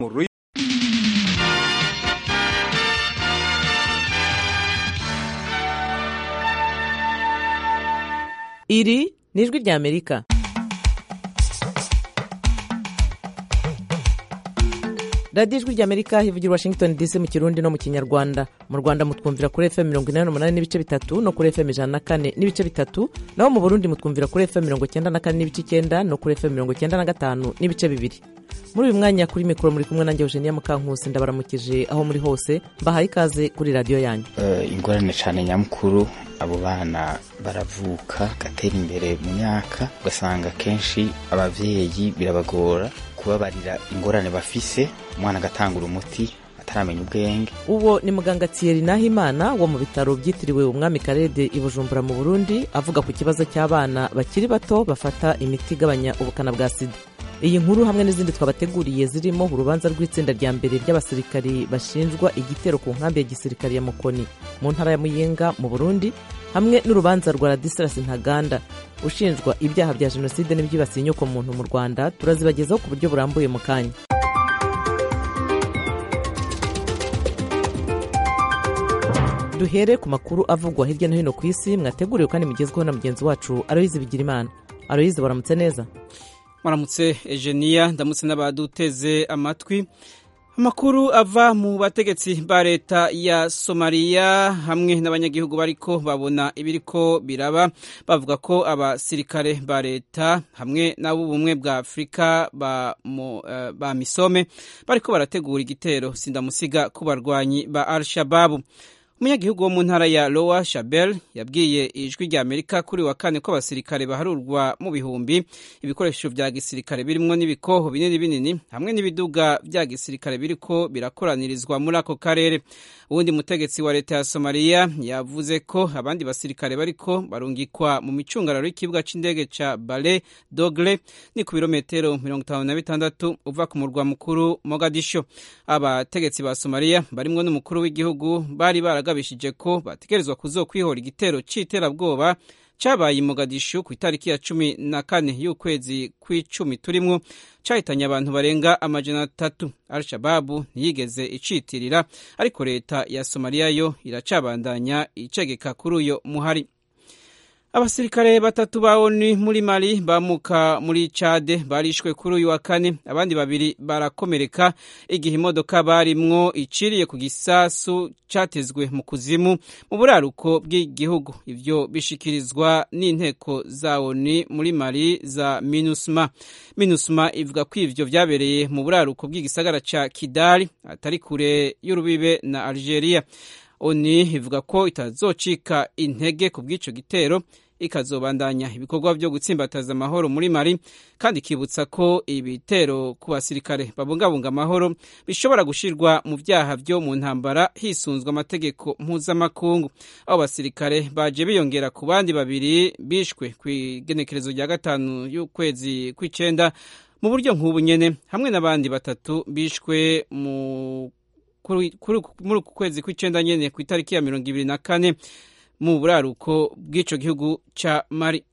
iri ni ijwi ry'amerika radiyo ijwi ry'amerika hivugira washington dc mu kirundi no mu kinyarwanda mu rwanda mutwumvira kuri fm mirongo inani n'umunani n'ibice bitatu no kuri fm ijana na kane n'ibice bitatu naho mu burundi mutwumvira kuri fm mirongo icyenda na kane n'ibice icyenda no kuri fm mirongo icyenda na gatanu n'ibice bibiri muri uyu mwanya kuri mikoro muri kumwe nanjye eugenia mukankusi ndabaramukije aho muri hose mbahaye ikaze kuri radiyo yanyu ingorane cyane nyamukuru abo bana baravuka gatera imbere mu myaka ugasanga kenshi ababyeyi birabagora kubabarira ingorane bafise umwana agatangura umuti ataramenya ubwenge uwo ni muganga thierry nahimana wo mu bitaro byitiriwe umwami karede i bujumbura mu burundi avuga ku kibazo cy'abana bakiri bato bafata imiti igabanya ubukana bwa sida iyi nkuru hamwe n'izindi twabateguriye zirimo urubanza rw'itsinda rya mbere ry'abasirikari bashinjwa igitero ku nkambi ya gisirikari ya mukoni mu ntara ya muyinga mu burundi hamwe n'urubanza rwa radisilasi ntaganda ushinjwa ibyaha bya jenoside n'ibyibasiye inyoko muntu mu rwanda turazibagezaho ku buryo burambuye mu kanya duhere ku makuru avugwa hirya no hino ku isi mwateguriwe kandi mugezweho na mugenzi wacu aroyizi bigirimana aroyizi waramutse neza muramutse ejeniya ndamutse n'abaduteze amatwi amakuru ava mu bategetsi ba leta ya somaliya hamwe n'abanyagihugu bariko babona ibiriko biraba bavuga ko abasirikare ba leta hamwe n'ab'ubumwe bwa afurika ba, uh, ba misome bariko barategura igitero sindamusiga ku barwanyi ba al shababu umunyagihugu wo mu ntara ya lowa shabel yabwiye ijwi rya amerika kuri wa kane ko abasirikare baharurwa mu bihumbi ibikoresho vya gisirikare birimwo n'ibikoho binini binini hamwe n'ibiduga vya gisirikare biriko birakoranirizwa muri ako karere uwundi mutegetsi wa leta ya somaliya yavuze ko abandi basirikare bariko barungikwa mu micungararo y'ikibuga c'indege ca bale dogle ni ku birometero mirongo itanu na bitandatu uva ku murwa mukuru mogadisho abategetsi ba somaliya barimwo n'umukuru w'igihugu bari baraga bagabishije ko bategerezwa kuzokwihora igitero c'iterabwoba cabaye i Mogadishu ku itariki ya cumi na kane y'ukwezi kw'icumi turimwo cahitanye abantu barenga amajana atatu al-shababu ntiyigeze icitirira ariko leta ya somaliya yo iracabandanya icegeka kuri uyo muhari abasirikare batatu ba onu muri mali bamuka muri cade barishwe kuri uyu wa kane abandi babiri barakomereka igihe imodoka barimwo iciriye ku gisasu catezwe mu kuzimu mu buraruko bw'igihugu ivyo bishikirizwa n'inteko za onu muri mali za minusma minusma ivuga ko ivyo vyabereye mu buraruko bw'igisagara ca kidali atari kure y'urubibe na algeria oni ivuga ko itazocika intege ku bw'ico gitero ikazobandanya ibikorwa byo gutsimbataza amahoro muri mari kandi ikibutsa ko ibitero ku basirikare babungabunga amahoro bishobora gushirwa mu vyaha vyo mu ntambara hisunzwe amategeko mpuzamakungu abo basirikare baje biyongera ku bandi babiri bishwe kw'igenekerezo rya gatanu y'ukwezi kw'icenda mu buryo nk'ubu nyene hamwe n'abandi batatu bishwe mu muri uku kwezi kw'icenda nyene ku itariki ya mirongo ibiri na kane mu buraruko bw'ico gihugu ca mari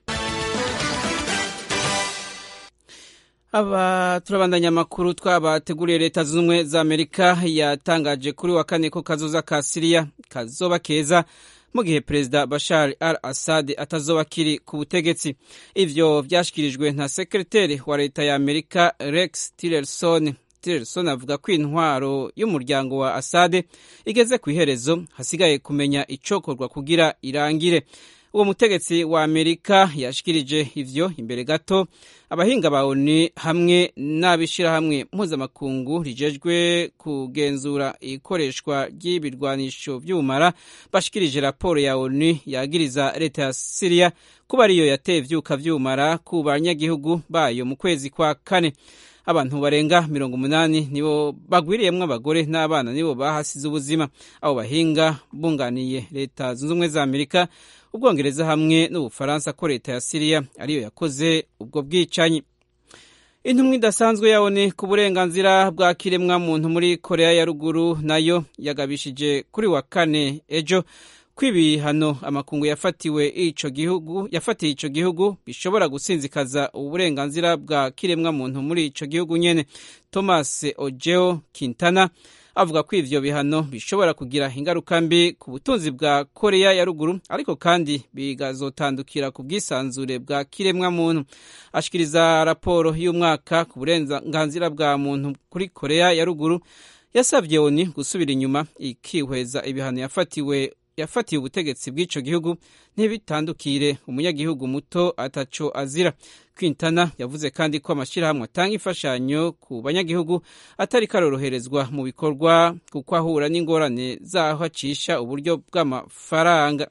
aba turabandanya amakuru twabateguriye leta zunze ubumwe za amerika yatangaje kuri wa kane ko kazoza ka siriya kazoba keza mu gihe perezida bashar al assad atazoba akiri ku butegetsi ivyo vyashikirijwe na sekreteri wa leta ya amerika rex tillerson tillerson avuga ko intwaro y'umuryango wa assad igeze ku iherezo hasigaye kumenya icokorwa kugira irangire uwo mutegetsi wa amerika yashikirije ivyo imbere gato abahinga ba oni hamwe n'abishirahamwe mpuzamakungu rijejwe kugenzura ikoreshwa ry'ibirwanisho vy'ubumara bashikirije raporo ya oni yagiriza leta ya siriya kuba ariyo yateye ivyuka vy'ubumara ku banyagihugu bayo mu kwezi kwa kane abantu barenga mirongo umunani nibo bagwiriyemwo abagore n'abana nibo bahasize ubuzima abo bahinga bunganiye leta zunze ubumwe za amerika ubwongereza hamwe n'ubufaransa ko leta ya siriya ariyo yakoze ubwo bwicanyi intumwa idasanzwe yabone ku burenganzira bwa kiremwa muntu muri korea ya ruguru nayo yagabishije kuri wa kane ejo ko ibihano amakungu yafatiwe ico gihugu yafatiye ico gihugu bishobora gusinzikaza uburenganzira bwa kiremwa muntu muri ico gihugu nyene Thomas Ojeo Quintana avuga ko ivyo bihano bishobora kugira ingaruka mbi ku butunzi bwa Korea ya ruguru ariko kandi bigazotandukira ku bwisanzure bwa kiremwa muntu ashikiriza raporo y'umwaka ku burenganzira bwa muntu kuri Korea ya ruguru yasabye ONU gusubira inyuma ikihweza ibihano yafatiwe yafatiye ubutegetsi bw'ico gihugu ntibitandukire umunyagihugu muto ataco azira Quintana yavuze kandi ko amashyirahamwe atanga imfashanyo ku banyagihugu atari karoroherezwa mu bikorwa kuko ahura n'ingorane zaho acisha uburyo bw'amafaranga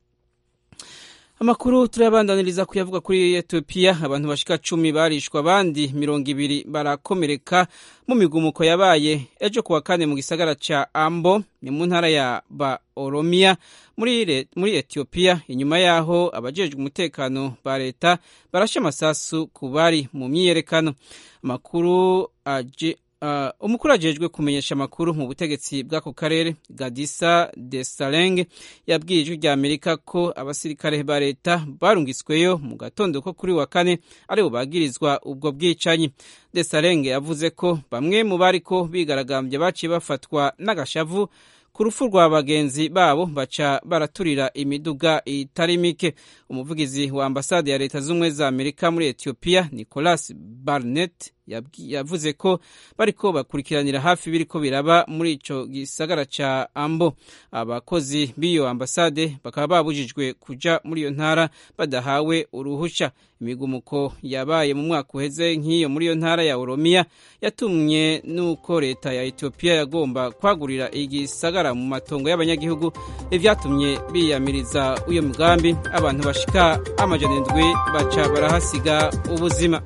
amakuru turayabandaniriza kuyavuga kuri etiyopiya abantu bashika cumi barishwa abandi mirongo ibiri barakomereka mu migumuko yabaye ejo kuwa kane mu gisagara ca ambo ni mu ntara ya ba oromiya muri, muri etiyopiya inyuma yaho abajejwe umutekano ba leta barashe amasasu ku bari mu myiyerekano amakuru aje Uh, umukuru ajejwe kumenyesha amakuru mu butegetsi bw'ako karere Gadisa Desaleng yabwiye ijwi rya Amerika ko abasirikare ba leta barungisweyo mu gatondo ko kuri wa kane aribo bagirizwa ubwo bwicanyi Desaleng yavuze ko bamwe mu bariko bigaragambye baciye bafatwa n'agashavu ku rupfu rwa bagenzi babo baca baraturira imiduga itari mike umuvugizi wa ambasade ya leta z'ubumwe za amerika muri etiyopiya nicolas barnett yavuze ko bariko bakurikiranira hafi biriko biraba muri ico gisagara ca ambo abakozi b'iyo ambasade bakaba babujijwe kuja muri iyo ntara badahawe uruhusha imigumuko yabaye mu mwaka uheze nk'iyo muri iyo ntara ya oromiya yatumye n'uko leta ya etiyopiya yagomba kwagurira igisagara mu matongo y'abanyagihugu ivyatumye biyamiriza uyo mugambi abantu bashika amajana indwi baca barahasiga ubuzima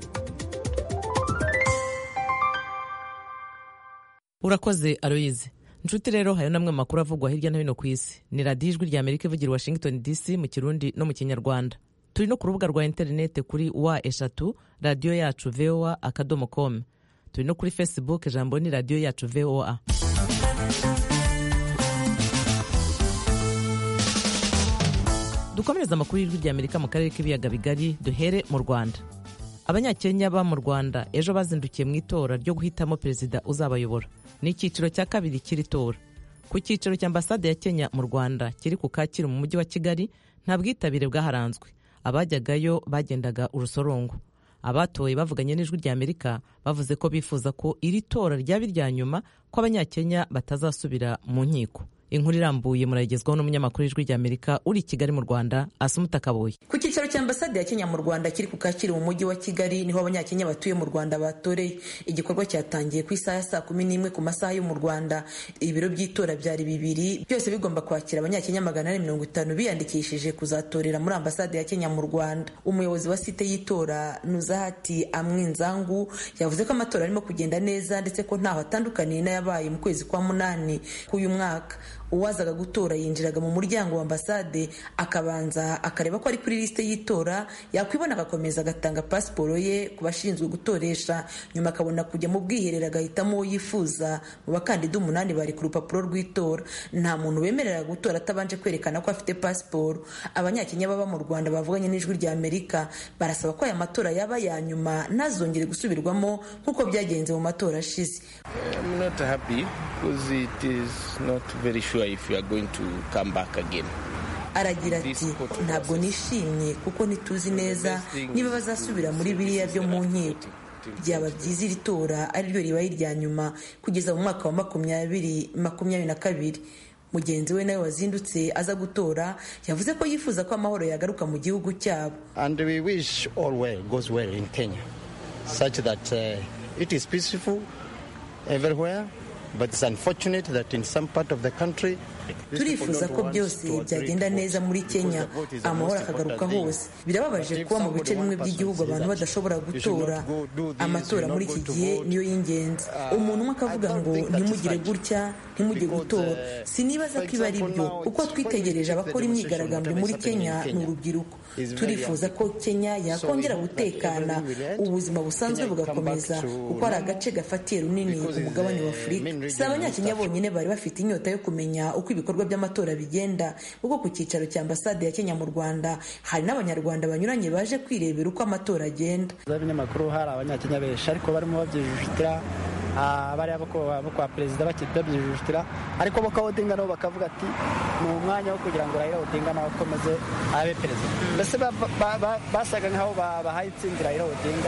urakoze aroyize nshuti rero hari namwe makuru avugwa hirya no hino ku isi ni radiyo ijwi rya amerika ivugira washington dc mu kirundi no mu kinyarwanda turi no ku rubuga rwa interineti kuri wa eshatu radiyo yacu voa akadomo com turi no kuri facebook ijambo ni radiyo yacu voa dukomereza amakuru y'ijwi rya amerika mu karere k'ibiyaga bigari duhere mu rwanda abanyakenya ba mu rwanda ejo bazindukiye mu itora ryo guhitamo perezida uzabayobora ni icyiciro cya kabiri cy'iri tora ku cyiciro cya ambasade ya kenya mu rwanda kiri ku kacyiru mu mujyi wa kigali nta bwitabire bwaharanzwe abajyagayo bagendaga urusorongo abatoye bavuganye n'ijwi rya amerika bavuze ko bifuza ko iri tora ryaba irya nyuma ko abanyakenya batazasubira mu nkiko inkuru irambuye murayigezwaho n'umunyamakuru w'ijwi rya amerika uri i kigali mu rwanda asumuta kaboye ku cyicaro cya ambasade ya kenya mu rwanda kiri ku kacyiru mu mujyi wa kigali niho abanyakenya batuye mu rwanda batoreye igikorwa cyatangiye ku isaha ya saa kumi n'imwe ku masaha yo mu rwanda ibiro by'itora byari bibiri byose bigomba kwakira abanyakenya magana ane mirongo itanu biyandikishije kuzatorera muri ambasade ya kenya mu rwanda umuyobozi wa site y'itora nuzahati amwinzangu yavuze ko amatora arimo kugenda neza ndetse ko ntaho atandukaniye n'ayabaye mu kwezi kwa munani k'uyu mwaka uwazaga gutora yinjiraga mu muryango wa ambasade akabanza akareba ko ari kuri lisite y'itora yakwibona agakomeza agatanga pasiporo ye ku bashinzwe gutoresha nyuma akabona kujya mu bwiherero agahitamo uwo yifuza mu bakandida umunani bari ku rupapuro rw'itora nta muntu wemerera gutora atabanje kwerekana ko afite pasiporo abanyakenya baba mu rwanda bavuganye n'ijwi rya amerika barasaba ko aya matora yaba ya nyuma ntazongere gusubirwamo nk'uko byagenze mu matora ashize if you are going to come back again. aragira ati ntabwo nishimye kuko ntituzi neza niba bazasubira muri biriya byo mu nkiko byaba byiza iri tora ari ryo ribaye irya nyuma kugeza mu mwaka wa makumyabiri makumyabiri na kabiri mugenzi we nawe wazindutse aza gutora yavuze ko yifuza ko amahoro yagaruka mu gihugu cyabo and we wish all well goes well in kenya such that uh, it is peaceful everywhere but it's unfortunate that in some part of the country turifuza ko byose byagenda neza muri kenya amahoro akagaruka hose birababaje kuba mu bice bimwe by'igihugu abantu badashobora gutora amatora muri iki gihe niyo y'ingenzi umuntu umwe akavuga ngo ntimugire gutya ntimujye gutora sinibaza ko iba ari byo uko twitegereje abakora imyigaragambyo muri kenya ni urubyiruko turifuza ko kenya yakongera gutekana ubuzima busanzwe bugakomeza kuko ari agace gafatiye runini umugabane wa afurika si abanyakenya bonyine bari bafite inyota yo kumenya uko ibikorwa by'amatora bigenda kuko ku cyicaro cya ambasade ya kenya mu rwanda hari n'abanyarwanda banyuranye baje kwirebera uko amatora agenda z'abinyamakuru hari abanyakenya benshi ariko barimo babyijujutira bariya bo kwa perezida babyijujutira ariko bo Odinga nabo bakavuga ati ni umwanya wo kugira ngo Raila Odinga nawe akomeze abe perezida mbese basaga nk'aho bahaye intsinzi Raila Odinga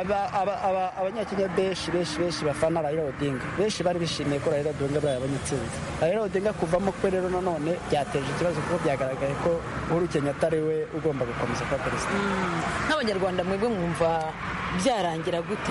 abanyakenya benshi benshi benshi bafana Raila Odinga benshi bari bishimiye ko Raila Odinga yabonye intsinzi Raila Odinga kuvamo kwe rero nanone byateje ikibazo kuko byagaragaye ko Uhuru Kenyatta ari we ugomba gukomeza kuba perezida nk'abanyarwanda mwebwe mwumva byarangira gute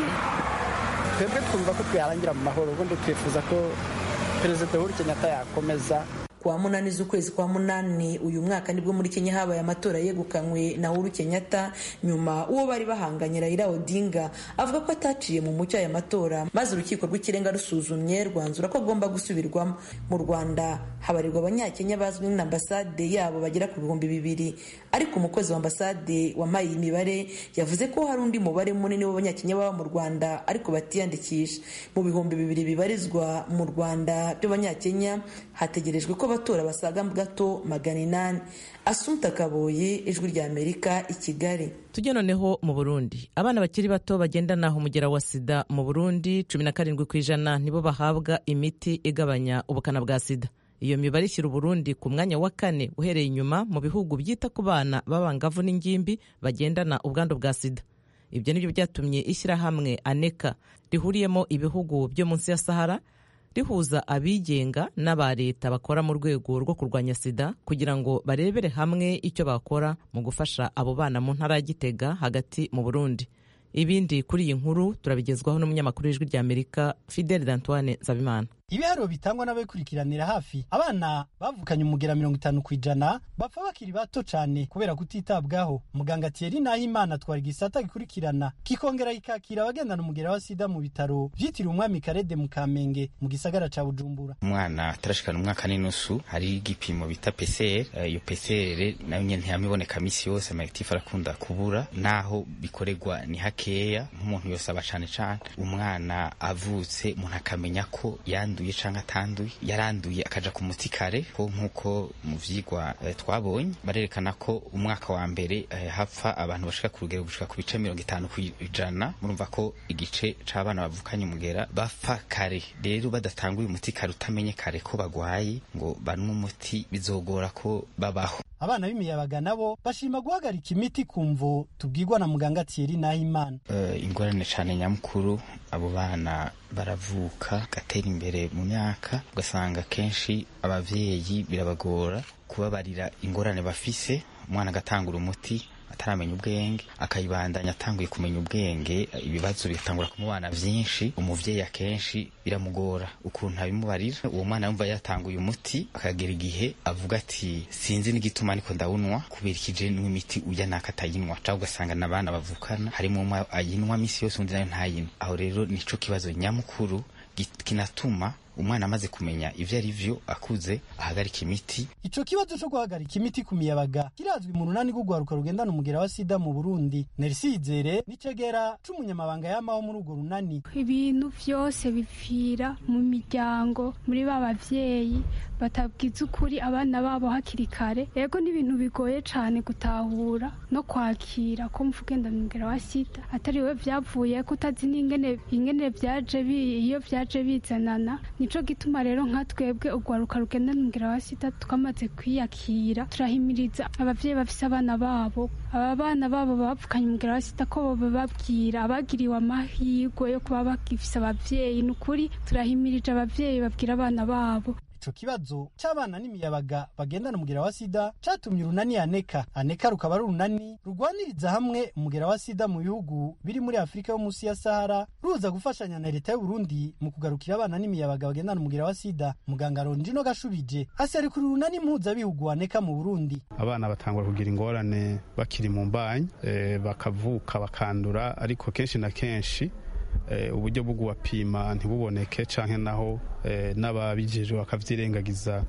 twebwe twumva ko twarangira mu mahoro ubundi twifuza ko perezida Uhuru Kenyatta yakomeza kuwa munani z'ukwezi kwa munani uyu mwaka nibwo muri kenya habaye amatora yegukanywe na uhuru kenyatta nyuma uwo bari bahanganye raila odinga avuga ko ataciye mu mucyo aya matora maze urukiko rw'ikirenga rusuzumye rwanzura ko agomba gusubirwamo mu rwanda habarirwa abanyakenya bazwi na ambasade yabo bagera ku bihumbi bibiri ariko umukozi wa ambasade wampaye iyi mibare yavuze ko hari undi mubare munini w'abanyakenya baba mu rwanda ariko batiyandikisha mu bihumbi bibiri bibarizwa mu rwanda by'abanyakenya hategerejwe ko abatora basaga gato magana inani asumta kaboye ijwi rya amerika i kigali tujye noneho mu burundi abana bakiri bato bagendana umugera wa sida mu burundi cumi na karindwi ku ijana nibo bahabwa imiti igabanya ubukana bwa sida iyo mibare ishyira uburundi ku mwanya wa kane uhereye inyuma mu bihugu byita ku bana b'abangavu n'ingimbi bagendana ubwandu bwa sida ibyo nibyo byatumye ishyirahamwe aneka rihuriyemo ibihugu byo munsi ya sahara rihuza abigenga n'aba leta bakora mu rwego rwo kurwanya sida kugira ngo barebere hamwe icyo bakora mu gufasha abo bana mu ntara ya gitega hagati mu burundi ibindi kuri iyi nkuru turabigezwaho n'umunyamakuru w'ijwi rya amerika fidel d'antoine nsabimana ibiharuro bitangwa n'ababikurikiranira hafi abana bavukanye umugera mirongo itanu ku ijana bapfa bakiri bato cyane kubera kutitabwaho muganga Thierry Nahimana atwara igisata gikurikirana kikongera kikakira abagendana umugera wa sida mu bitaro byitiriwe umwami Karede mu Kamenge mu gisagara ca Bujumbura umwana atarashikana umwaka n'inusu hari igipimo bita PCR iyo PCR nayo nyene ntiyamiboneka misi yose amayitifu arakunda kubura naho bikorerwa ni hakeya nk'umuntu yose aba cane cane umwana avutse umuntu akamenya ko yanduye yanduye canke atanduye yaranduye akaja ku muti kare ko nk'uko mu vyigwa eh, twabonye barerekana ko umwaka wa mbere eh, hapfa abantu bashika ku rugero gushika ku bice mirongo itanu kw'ijana murumva ko igice c'abana bavukanye umugera bapfa kare rero badatanguye umuti kare utamenye kare ko bagwaye ngo banwe umuti bizogora ko babaho abana b'imiyabaga nabo bashima guhagarika imiti ku mvo tubwirwa na muganga Thierry Nahimana uh, ingorane cane nyamukuru abo bana baravuka gatera imbere mu myaka ugasanga kenshi abavyeyi birabagora kubabarira ingorane bafise umwana agatangura umuti ataramenya ubwenge akayibandanya atanguye kumenya ubwenge ibibazo bigatangura kumubana vyinshi umuvyeyi akenshi biramugora ukuntu abimubarira uwo mwana yumva yatanguye umuti akagera igihe avuga ati sinzi n'igituma ariko ndawunwa kubera ikije n'imiti uya naka atayinwa cyangwa ugasanga n'abana bavukana harimo umwe ayinwa misi yose undi nayo ntayinwa aho rero nico kibazo nyamukuru kinatuma umwana amaze kumenya ivyo ari vyo akuze ahagarika imiti ico kibazo co guhagarika imiti ku miyabaga kirazwi mu runani rw'urwaruka rugendana umugera wa sida mu burundi nerisizere n'icegera c'umunyamabanga yamaho muri urwo runani ibintu vyose bipfira mu miryango muri ba bavyeyi batabwiza ukuri abana babo hakiri kare ego n'ibintu bigoye cane gutahura no kwakira ko mvugendana umugera wa sida atari we vyavuye ko utazi n'ingene ingene vyaje iyo vyaje bizanana nico gituma rero nka twebwe urwaruka rugendana umugera wa sida twamaze kwiyakira turahimiriza abavyeyi bafise abana babo aba bana babo bavukanye umugera wa sida ko bababwira abagiriwe amahirwe yo kuba bagifise abavyeyi ni ukuri turahimirije abavyeyi babwira abana babo ico kibazo c'abana n'imiyabaga bagendana umugera wa sida catumye urunani aneka aneka rukaba ari urunani rugwaniriza hamwe umugera wa sida mu bihugu biri muri afurika yo munsi ya sahara ruza gufashanya na leta y'uburundi mu kugarukira abana n'imiyabaga bagendana umugera wa sida muganga rondino gashubije aserukira urunani mpuzabihugu aneka mu burundi abana batangura kugira ingorane bakiri mu mbanyi e, bakavuka bakandura ariko kenshi na kenshi uburyo bwo kubapima ntibuboneke canke naho n'ababijejwe bakavyirengagiza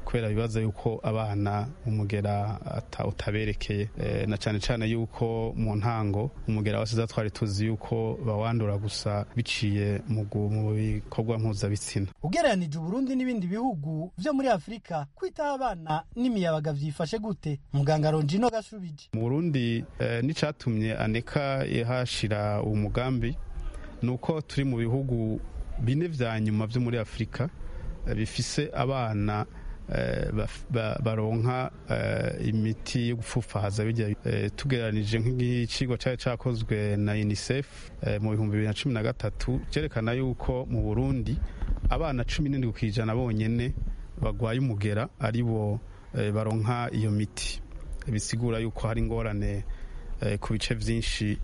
kubera bibaza yuko abana umugera utaberekeye na cyane cyane yuko mu ntango umugera wa sida twari tuzi yuko bawandura gusa biciye mu bikorwa mpuzabitsina ugereranije uburundi n'ibindi bihugu byo muri afurika kwitaho abana n'imiyabaga byifashe gute muganga ronjino gasubije mu burundi n'icyatumye aneka yahashira uwo mugambi ni uko turi mu bihugu bine vya nyuma vyo muri afurika bifise abana baronka imiti yo gupfufahaza bijya tugereranije nk'igicigwa cyari cyakozwe na unicef mu bihumbi bibiri na cumi na gatatu cyerekana yuko mu burundi abana cumi n'indwi ku ijana bonyene bagwaye umugera ari bo baronka iyo miti bisigura yuko hari ingorane ku bice byinshi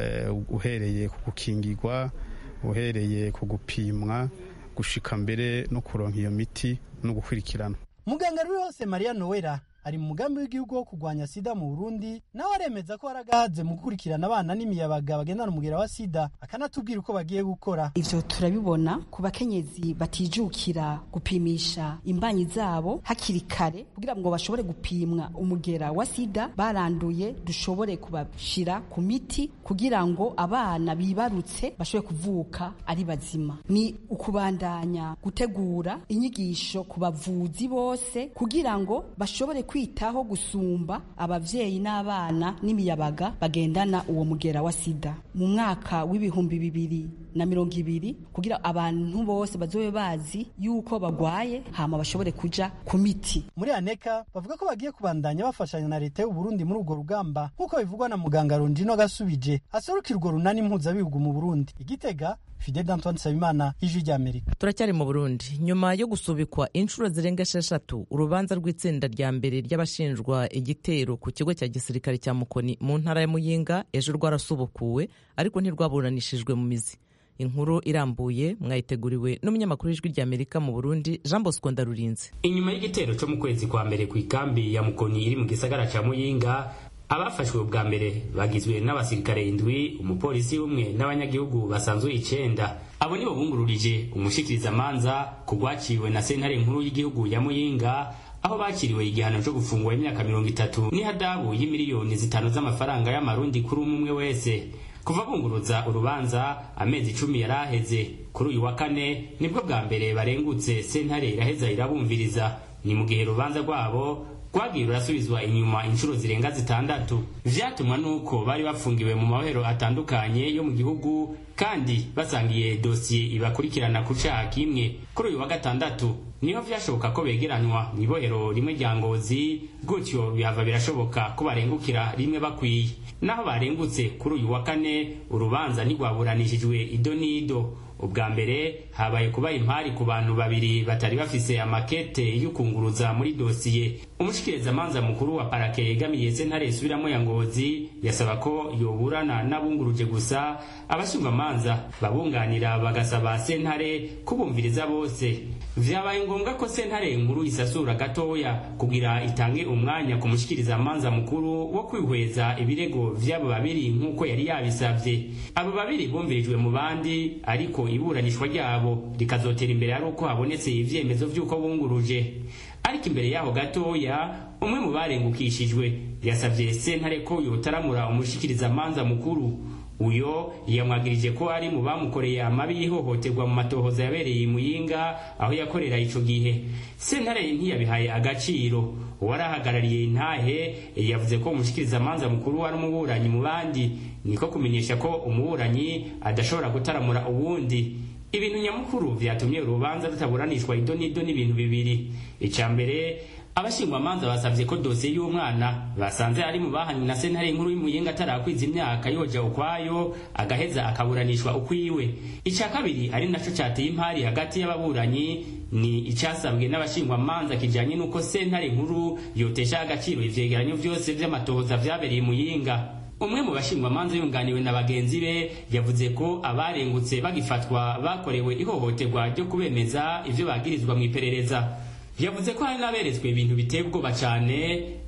uhereye ku gukingirwa uhereye ku gupimwa gushika mbere no kuronka iyo miti no gukurikirana muganga ruri hose mariya nowera ari mu mugambi w'igihugu wo kurwanya sida mu burundi nawe aremeza ko haragahaze mu gukurikirana abana n'imiyabaga bagendana umugera wa sida akanatubwira uko bagiye gukora ivyo turabibona ku bakenyezi batijukira gupimisha imbanyi zabo hakiri kare kugira ngo bashobore gupimwa umugera wa sida baranduye dushobore kubashira ku miti kugira ngo abana bibarutse bashobore kuvuka ari bazima ni ukubandanya gutegura inyigisho ku bavuzi bose kugira ngo bashobore kwitaho gusumba abavyeyi n'abana n'imiyabaga bagendana uwo mugera wa sida mu mwaka w'ibihumbi bibiri na mirongo ibiri kugira abantu bose bazobe bazi yuko bagwaye hama bashobore kuja ku miti muri aneka bavuga ko bagiye kubandanya bafashanya na leta y'uburundi muri urwo rugamba nk'uko bivugwa na muganga ronjino gasubije aserukira urwo runani mpuzabihugu mu burundi igitega fidel antoine nsabimana ijwi ry'amerika turacyari mu burundi nyuma yo gusubikwa inshuro zirenga esheshatu urubanza rw'itsinda rya mbere ry'abashinjwa igitero ku kigo cya gisirikare cya mukoni mu ntara ya muyinga ejo rwarasubukuwe ariko ntirwaburanishijwe mu mizi inkuru irambuye mwayiteguriwe n'umunyamakuru w'ijwi ry'amerika mu burundi jean bosco ndarurinze inyuma y'igitero cyo mu kwezi kwa mbere ku ikambi ya mukoni iri mu gisagara cya muyinga abafashwe ubwa mbere bagizwe n'abasirikare indwi umupolisi umwe n'abanyagihugu basanzwe icenda abo nibo bungururije umushikirizamanza ku rwaciwe na sentare nkuru y'igihugu ya muyinga aho bakiriwe igihano cyo gufungwa imyaka mirongo itatu n'ihadabu y'imiliyoni zitanu z'amafaranga y'amarundi kuri umwe umwe wese kuva bunguruza urubanza amezi icumi yari aheze kuri uyu wa kane nibwo bwa mbere barengutse sentare iraheza irabumviriza ni mu gihe urubanza rwabo rwagiye rurasubizwa inyuma inshuro zirenga zitandatu vyatumwa nuko bari bafungiwe mu mabohero atandukanye yo mu gihugu kandi basangiye dosiye ibakurikirana ku caha kimwe kuri uyu wa gatandatu niho vyashoboka ko begeranywa mw'ibohero rimwe rya ngozi gutyo bihava birashoboka ko barengukira rimwe bakwiye naho barengutse kuri uyu wa kane urubanza ntirwaburanishijwe ido n'ido ubwa mbere habaye kuba impari ku bantu babiri batari bafise amakete y'ukunguruza muri dosiye umushikirizamanza mukuru wa parake yegamiye sentare isubiramo ya ngozi yasaba ko yoburana n'abunguruje gusa abashinjwamanza babunganira bagasaba sentare kubumviriza bose vyabaye ngombwa ko sentare nkuru isasura gatoya kugira itange umwanya ku mushikirizamanza mukuru wo kwihweza ibirego vy'abo babiri nk'uko yari yabisavye abo babiri bumvirijwe mu bandi ariko iburanishwa ryabo rikazotera imbere ari uko habonetse ivyemezo vy'uko bunguruje ariko imbere yaho gatoya umwe mu barengukishijwe yasavye sentare ko yotaramura umushikirizamanza mukuru uyo yamwagirije ko ari mu bamukoreye amabi y'ihohoterwa mu matohoza yabereye i muyinga aho yakorera ico gihe sentare ntiyabihaye agaciro uwarahagarariye intahe yavuze ko umushikirizamanza mukuru wari umuburanyi mu bandi niko kumenyesha ko umuburanyi adashobora gutaramura uwundi ibintu nyamukuru vyatumye urubanza rutaburanishwa ido n'ido n'ibintu bibiri ica mbere abashingwamanza basavye ko dosiye y'umwana basanze ari mu bahanywe na sentare nkuru y'umuyinga atarakwiza imyaka yoja ukwayo agaheza akaburanishwa ukwiwe ica kabiri ari naco cateye impari hagati y'ababuranyi ni icasabwe n'abashingwamanza kijanye n'uko sentare nkuru yotesha agaciro ivyegeranyo vyose vy'amatohoza vyabereye muyinga umwe mu bashingwamanza yunganiwe na bagenzi be yavuze ko abarengutse bagifatwa bakorewe ihohoterwa ryo kubemeza ivyo bagirizwa mu iperereza yavuze ko hari n'aberetswe ibintu biteye ubwoba cane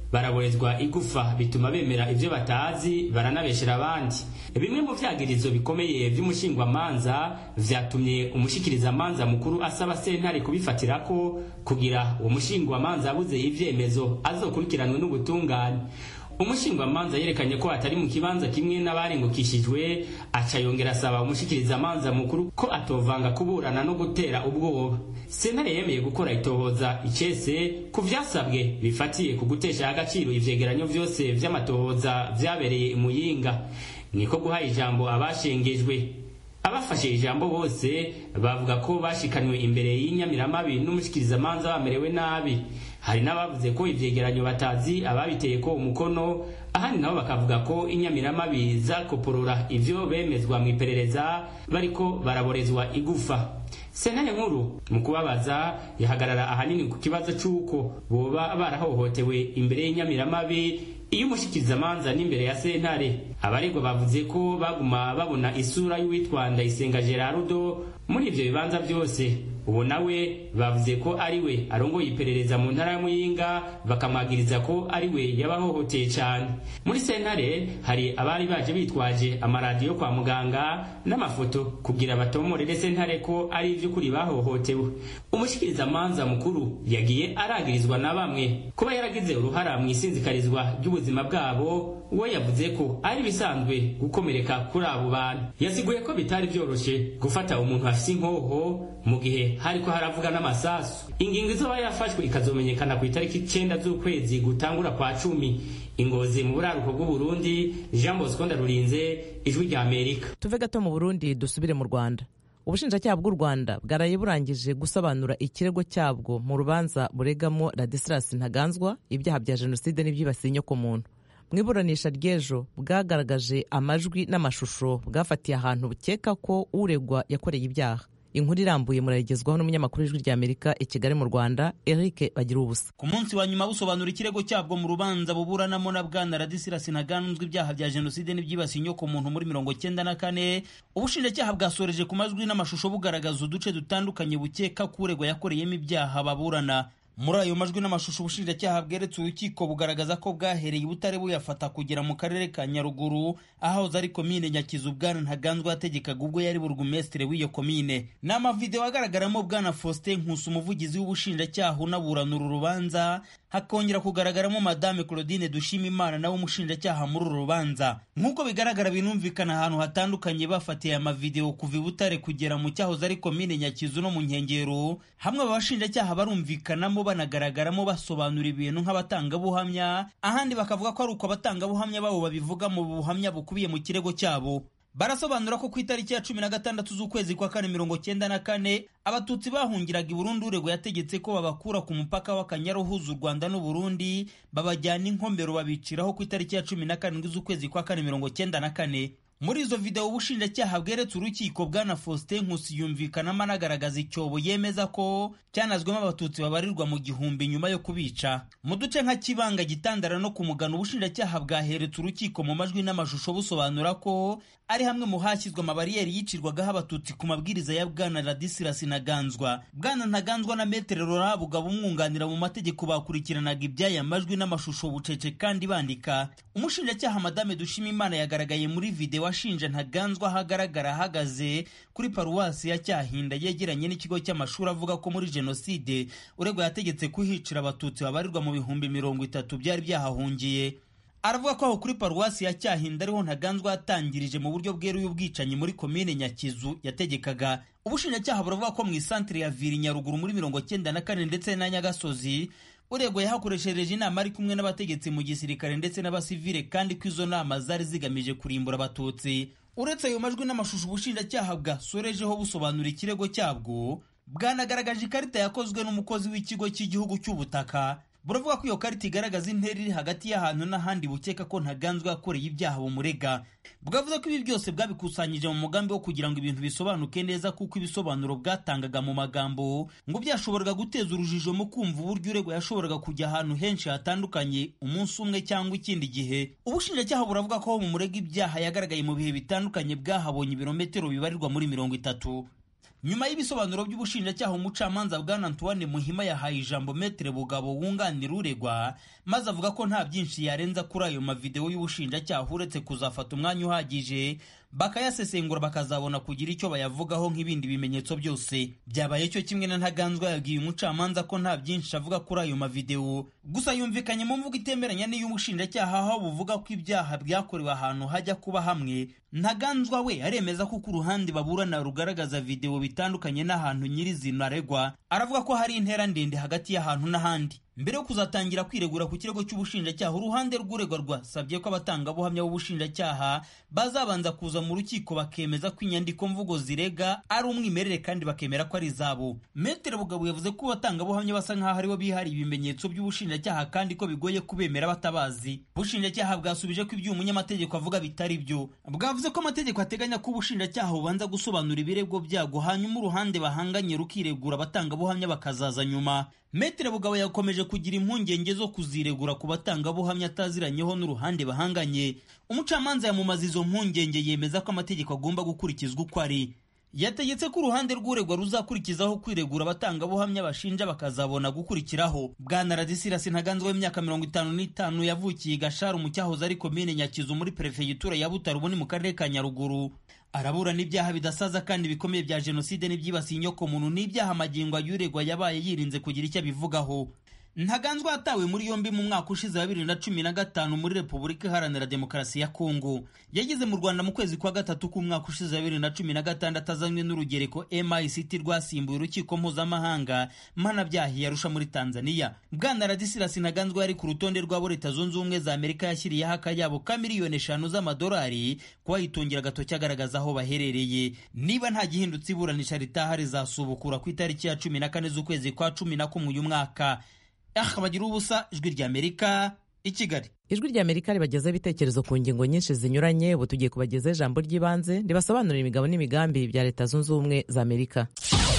baraborezwa igufa bituma bemera ibyo batazi baranabeshera abandi bimwe mu vyagirizo bikomeye vy'umushingwamanza vyatumye umushikirizamanza mukuru asaba sentare kubifatirako kugira uwo mushingwamanza abuze ivyemezo azokurikiranwe n'ubutungane umushingwamanza yerekanye ko atari mu kibanza kimwe n'abarengukishijwe aca yongera asaba umushikirizamanza mukuru ko atovanga kuburana no gutera ubwoba sentare yemeye gukora itohoza icese ku vyasabwe bifatiye ku gutesha agaciro ivyegeranyo vyose vy'amatohoza vyabereye imuyinga niko guha ijambo abashengejwe abafashe ijambo bose bavuga ko bashikanywe imbere y'inyamiramabi n'umushikirizamanza bamerewe nabi hari n'abavuze ko ivyegeranyo batazi ababiteye ko umukono ahandi nabo bakavuga ko inyamiramabi zakoporora ivyo bemezwa mu iperereza bariko baraborezwa igufa sentare nkuru mu kubabaza yahagarara ahanini ku kibazo c'uko boba barahohotewe imbere y'inyamiramabi iyo umushikirizamanza n'imbere ya sentare abaregwa bavuze ko baguma babona isura y'uwitwa ndayisenga gerardo muri ivyo bibanza byose ubu nawe bavuze ko ari we arongoye iperereza mu ntara ya muyinga bakamwagiriza ko ari we yabahohoteye cyane muri sentare hari abari baje bitwaje amaradiyo kwa muganga n'amafoto kugira batomorere sentare ko ari ivy'ukuri bahohotewe umushikirizamanza mukuru yagiye aragirizwa na bamwe kuba yaragize uruhara mu isinzikarizwa ry'ubuzima bwabo we yavuze ko ari bisanzwe gukomereka kuri abo bantu yasiguye ko bitari byoroshe gufata umuntu afise inkoho mu gihe hariko haravuga n'amasasu ingingo izoba yafashwe ikazomenyekana ku itariki icenda z'ukwezi gutangura kwa cumi ingozi mu buraruko bw'uburundi jean bosco ndarurinze ijwi rya amerika tuve gato mu burundi dusubire mu rwanda ubushinjacyaha bw'u rwanda bwaraye burangije gusobanura ikirego cyabwo mu rubanza buregamo radisilas ntaganzwa ibyaha bya jenoside n'ibyibasiye inyokomuntu mu iburanisha ry'ejo bwagaragaje amajwi n'amashusho bwafatiye ahantu bukeka ko uregwa yakoreye ibyaha inkuru irambuye murayigezwaho n'umunyamakuru w'ijwi ry'amerika i kigali mu rwanda eric bagira ubusa ku munsi wa nyuma busobanura ikirego cyabwo mu rubanza buburanamo na bwana radisirasi ntaganzwe ibyaha bya jenoside n'ibyibasiye inyoko muntu muri mirongo cyenda na kane ubushinjacyaha bwasoreje ku majwi n'amashusho bugaragaza uduce dutandukanye bukeka ko uregwa yakoreyemo ibyaha baburana muri ayo majwi n'amashusho ubushinjacyaha bweretse urukiko bugaragaza ko bwahereye i butare buyafata kugera mu karere ka nyaruguru ahahoze ari komine nyakizu bwana ntaganzwa yategekaga ubwo yari burugumesitire w'iyo komine ni amavidewo agaragaramo bwana faustin nkusi umuvugizi w'ubushinjacyaha unaburana uru rubanza hakongera kugaragaramo madame claudine dushimimana nawe umushinjacyaha muri uru rubanza nk'uko bigaragara binumvikana ahantu hatandukanye bafatiye amavidewo kuva i butare kugera mu cyahoze ari komine nyakizu no mu nkengero hamwe abashinjacyaha barumvikanamo banagaragaramo basobanura ibintu nk'abatangabuhamya ahandi bakavuga ko ari uko abatangabuhamya babo babivuga mu buhamya bukubiye mu kirego cyabo barasobanura ko ku itariki ya cumi na gatandatu z'ukwezi kwa kane mirongo cyenda na kane abatutsi bahungiraga i burundi urego yategetse ko babakura ku mupaka w'akanyaru uhuza u rwanda n'uburundi babajyana inkomero babiciraho ku itariki ya cumi na karindwi z'ukwezi kwa kane mirongo cyenda na kane muri izo videwo ubushinjacyaha bweretse urukiko bwana faustin nkusi yumvikanamo anagaragaza icyobo yemeza ko cyanazwemo abatutsi babarirwa mu gihumbi nyuma yo kubica mu duce nka kibanga gitandara no ku mugano ubushinjacyaha bwaheretse urukiko mu majwi n'amashusho busobanura ko ari hamwe mu hashyizwe amabariyeri yicirwagaho abatutsi ku mabwiriza ya bwana radisirasi ntaganzwa bwana ntaganzwa na metere rora bugaba umwunganira mu mategeko bakurikiranaga iby'aya majwi n'amashusho bucece kandi bandika umushinjacyaha madame dushimimana yagaragaye muri videwo ashinja ntaganzwa ahagaragara ahagaze kuri paruwasi ya cyahinda yegeranye n'ikigo cy'amashuri avuga ko muri jenoside uregwa yategetse kuhicira abatutsi babarirwa mu bihumbi mirongo itatu byari byahahungiye aravuga ko aho kuri paruwasi ya cyahinda ariho ntaganzwa yatangirije mu buryo bweruye ubwicanyi muri komine nyakizu yategekaga ubushinjacyaha buravuga ko mu isantire ya viri nyaruguru muri mirongo cyenda na kane ndetse na nyagasozi uregwa yahakoreshereje inama ari kumwe n'abategetsi mu gisirikare ndetse n'abasivile kandi ko izo nama zari zigamije kurimbura abatutsi uretse ayo majwi n'amashusho ubushinjacyaha bwasorejeho busobanura ikirego cyabwo bwanagaragaje ikarita yakozwe n'umukozi w'ikigo cy'igihugu cy'ubutaka buravuga ko iyo karita igaragaza intera iri hagati y'ahantu n'ahandi bukeka ko ntaganzwa yakoreye ibyaha bumurega bwavuze ko ibi byose bwabikusanyije mu mugambi wo kugira ngo ibintu bisobanuke neza kuko ibisobanuro bwatangaga mu magambo ngo byashoboraga guteza urujijo mu kumva uburyo uregwa yashoboraga kujya ahantu henshi hatandukanye umunsi umwe cyangwa ikindi gihe ubushinjacyaha buravuga ko mu murega ibyaha yagaragaye mu bihe bitandukanye bwahabonye ibirometero bibarirwa muri mirongo itatu nyuma y'ibisobanuro by'ubushinjacyaha umucamanza bwana antoine muhima yahaye ijambo metere bugabo wunganira uregwa maze avuga ko nta byinshi yarenza kuri ayo mavidewo y'ubushinjacyaha uretse kuzafata umwanya uhagije bakayasesengura bakazabona kugira icyo bayavugaho nk'ibindi bimenyetso byose byabaye cyo kimwe na ntaganzwa yabwiye umucamanza ko nta byinshi avuga kuri ayo mavidewo gusa yumvikanye mu mvugo itemeranya n'iy'umushinjacyaha aho buvuga ko ibyaha byakorewe ahantu hajya kuba hamwe ntaganzwa we aremeza ko ku ruhande baburana rugaragaza videwo bitandukanye n'ahantu nyirizina aregwa aravuga ko hari intera ndende hagati y'ahantu n'ahandi mbere yo kuzatangira kwiregura ku kirego cy'ubushinjacyaha uruhande rw'uregwa rwasabye ko abatangabuhamya b'ubushinjacyaha bazabanza kuza mu rukiko bakemeza ko inyandiko mvugo zirega ari umwimerere kandi bakemera ko ari izabo metere bugabo yavuze ko abatangabuhamya basa nk'aho aribo bihariye ibimenyetso by'ubushinjacyaha kandi ko bigoye kubemera batabazi ubushinjacyaha bwasubije ko ibyo umunyamategeko avuga bitari byo bwavuze ko amategeko ateganya ko ubushinjacyaha bubanza gusobanura ibirego byago hanyuma uruhande bahanganye rukiregura abatangabuhamya bakazaza nyuma metere bugabo yakomeje kugira impungenge zo kuziregura ku batangabuhamya ataziranyeho n'uruhande bahanganye umucamanza yamumaza izo mpungenge yemeza ko amategeko agomba gukurikizwa uko ari yategetse ko uruhande rw'uregwa ruzakurikizaho kwiregura abatangabuhamya bashinja bakazabona gukurikiraho bwana radisirasi ntaganzwa w'imyaka mirongo itanu n'itanu yavukiye gasharu mu cyahoze ari komine nyakizu muri perefegitura ya butaro ubu ni mu karere ka nyaruguru araburana ibyaha bidasaza kandi bikomeye bya jenoside n'ibyibasiye inyokomuntu n'ibyaha amagingo ayuregwa yabaye yirinze kugira icyo abivugaho ntaganzwa yatawe muri yombi mu mwaka ushize wa bibiri na cumi na gatanu muri repubulika iharanira demokarasi ya kongo yageze mu rwanda mu kwezi kwa gatatu k'umwaka ushize wa bibiri na cumi na gatandatu azanywe n'urugereko mict rwasimbuye urukiko mpuzamahanga mpanabyaha yarusha muri tanzania bwana radisirasi ntaganzwa yari ku rutonde rw'abo leta zunze ubumwe za amerika yashyiriyeho akayabo ka miliyoni eshanu z'amadolari kubayitungira agatoki agaragaza aho baherereye niba nta gihindutse iburanisha ritaha rizasubukura ku itariki ya cumi na kane z'ukwezi kwa cumi na kumwe uyu mwaka aha bagira ubusa ijwi ry'amerika i kigali ijwi ry'amerika ribagezaho ibitekerezo ku ngingo nyinshi zinyuranye ubu tugiye kubagezaho ijambo ry'ibanze ribasobanurira imigabo n'imigambi bya leta zunze ubumwe za amerika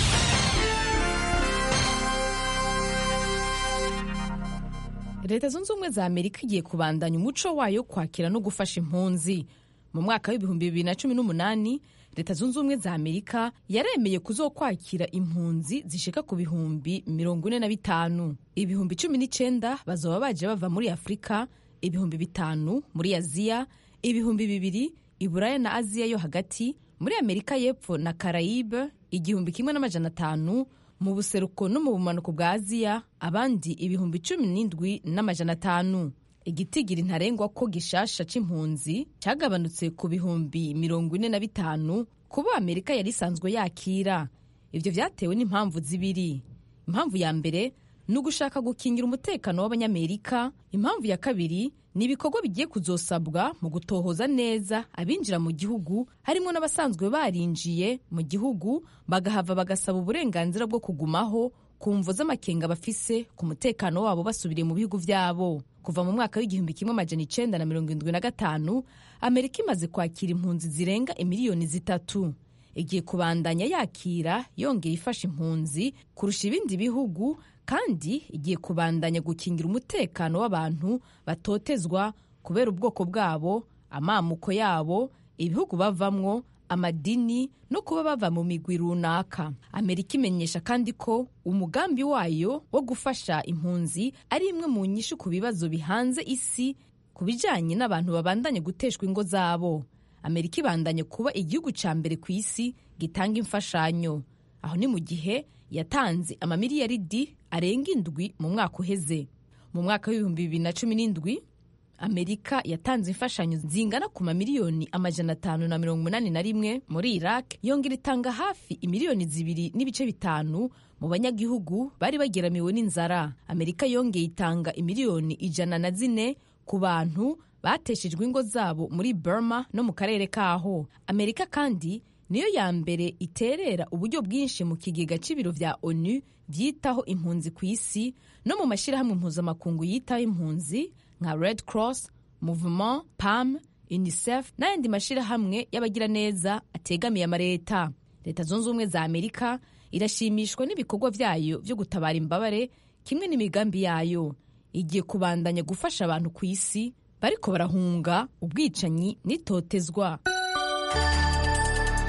leta zunze ubumwe za amerika igiye kubandanya umuco wayo kwakira no gufasha impunzi mu mwaka w'ibihumbi bibiri na cumi n'umunani leta zunze ubumwe za amerika yaremeye kuzokwakira impunzi zishika ku bihumbi mirongo ine na bitanu ibihumbi cumi n'icyenda bazaba baje bava muri afurika ibihumbi bitanu muri aziya ibihumbi bibiri iburaya na aziya yo hagati muri amerika y'epfo na karayibe igihumbi kimwe n'amajana atanu mu buseruko no mu bumanuko bwa aziya abandi ibihumbi cumi n'indwi n'amajana atanu igitigiri ntarengwa ko gishasha c'impunzi cyagabanutse ku bihumbi mirongo ine na bitanu kuba amerika yari isanzwe yakira ibyo byatewe n'impamvu zibiri impamvu ya mbere ni ugushaka gukingira umutekano w'abanyamerika impamvu ya kabiri ni ibikorwa bigiye kuzosabwa mu gutohoza neza abinjira mu gihugu harimo n'abasanzwe barinjiye mu gihugu bagahava bagasaba uburenganzira bwo kugumaho ku mvo z'amakenga bafise ku mutekano wabo basubiriye mu bihugu byabo kuva mu mwaka w'igihumbi kimwe amajana icenda na mirongo indwi na gatanu amerika imaze kwakira impunzi zirenga imiliyoni zitatu igiye kubandanya yakira yongera ifasha impunzi kurusha ibindi bihugu kandi igiye kubandanya gukingira umutekano w'abantu batotezwa kubera ubwoko bwabo amamuko yabo ibihugu bavamwo amadini no kuba bava mu migwi runaka amerika imenyesha kandi ko umugambi wayo wo gufasha impunzi ari imwe mu nyishu ku bibazo bihanze isi ku bijyanye n'abantu babandanye guteshwa ingo zabo amerika ibandanye kuba igihugu cya mbere ku isi gitanga imfashanyo aho ni mu gihe yatanze amamiliyaridi arenga indwi mu mwaka uheze mu mwaka w'ibihumbi bibiri na cumi n'indwi amerika yatanze imfashanyo zingana ku mamiliyoni amajana atanu na mirongo umunani na rimwe muri iraq yongera itanga hafi imiliyoni zibiri n'ibice bitanu mu banyagihugu bari bageramiwe n'inzara amerika yongeye itanga imiliyoni ijana na zine ku bantu bateshejwe ingo zabo muri burma no mu karere kaho amerika kandi niyo ya mbere iterera uburyo bwinshi mu kigega cy'ibiro vya onu byitaho impunzi ku isi no mu mashyirahamwe mpuzamakungu yitaho impunzi nka red cross movement pam unicef n'ayandi mashyirahamwe y'abagiraneza ategamiye amaleta leta zunze ubumwe za amerika irashimishwa n'ibikorwa byayo byo gutabara imbabare kimwe n'imigambi yayo igiye kubandanya gufasha abantu ku isi bariko barahunga ubwicanyi n'itotezwa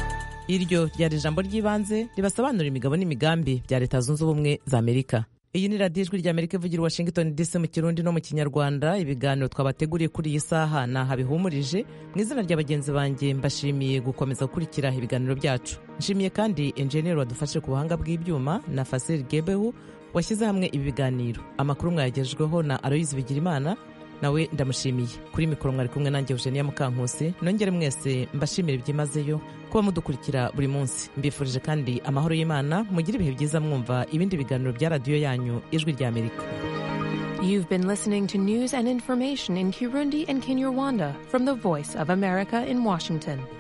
iryo ryari ijambo ry'ibanze ribasobanurira imigabo n'imigambi bya leta zunze ubumwe za amerika iyi ni radiyo ijwi rya amerika ivugira washington dc mu kirundi no mu kinyarwanda ibiganiro twabateguriye kuri iyi saha ni aha bihumurije mu izina rya bagenzi banjye mbashimiye gukomeza gukurikira ibiganiro byacu nshimiye kandi enjeniyeri wadufashe ku buhanga bw'ibyuma na fasiri gebehu washyize hamwe ibi biganiro amakuru mwayagejweho na aloyizi bigirimana nawe ndamushimiye kuri mikoro mwari kumwe nanjye eugenia mukankusi nongere mwese mbashimire byimazeyo kuba mudukurikira buri munsi mbifurije kandi amahoro y'imana mugire ibihe byiza mwumva ibindi biganiro bya radiyo yanyu ijwi rya amerika You've been listening to news and information in Kirundi and Kinyarwanda from the Voice of America in Washington.